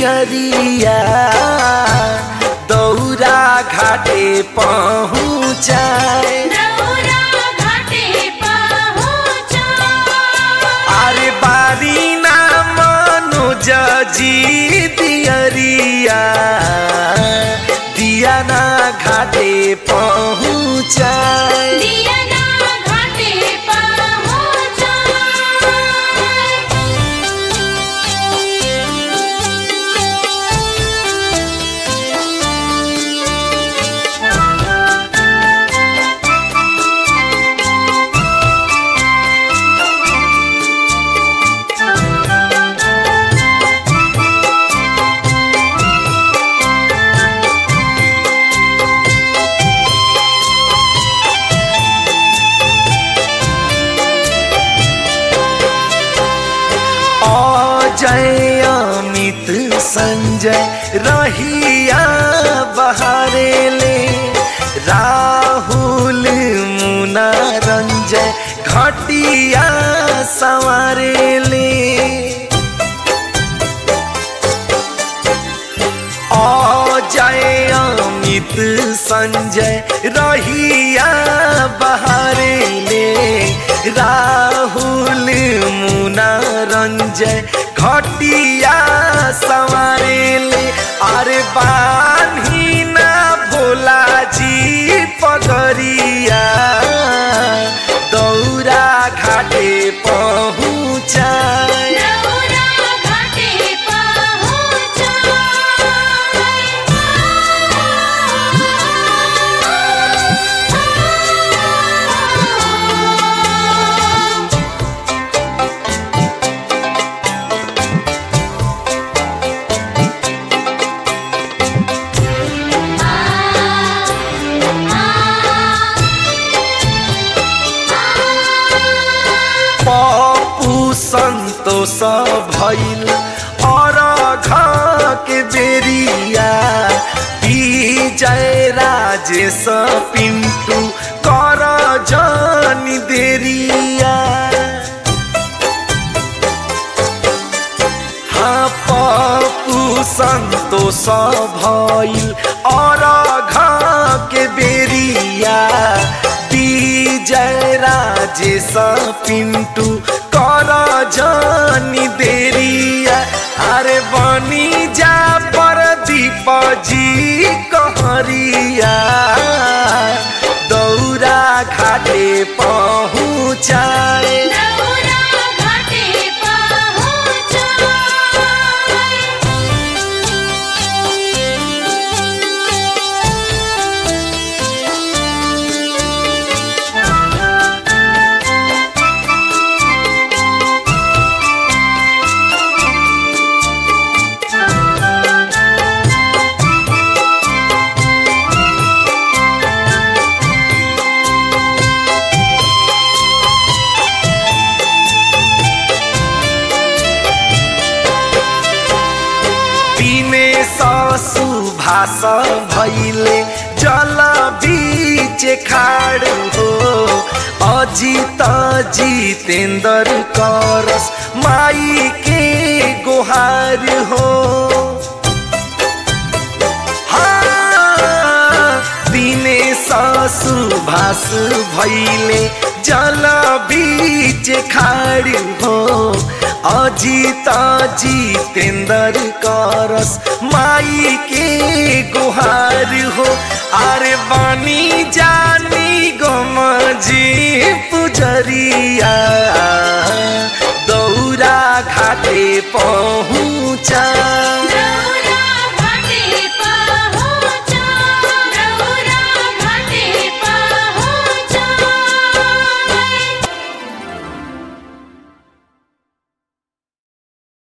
दियरिया दौरा घाटे पहुँचाए दौरा घाटे पहुँचा अरे बारी ना मनोज जी दियरिया दिया ना घाटे पहुँचाए दिया ना घाटे पहुँचा अजय अमित संजय रहिया बहारे ले राहुल मुना रंजय घटिया संवारे ले अजय अमित संजय रहिया बहारे ले राहुल मुना रंजय घटिया संवारे ले अरे बान्ही ना भोला जी पगरिया दौरा घाटे पहुँचाए दौरा घाटे पहुँचा पप्पू संतोष भैल और के बेरिया विजय राजेश पिंटू कर जनी देरिया हाँ पप्पू संतोष भइल और के बेरिया विजय राजेश पिंटू कर जनी देरिया अरे बनी जा पर दीप जी कहरिया दौरा घाटे पहुँचाए दौरा घाटे पहुँचा दिने सुभाष भैले जल बीच खाड़ हो अजित जितेन्द्र करस माई के गुहार हो हाँ, दिने सुभाष भैले जल बीच खाड़ हो अजित जितेन्द्र करस माई के गुहार हो अरे बनी जानी गमजी पुजरिया दौरा घाटे पहुँचा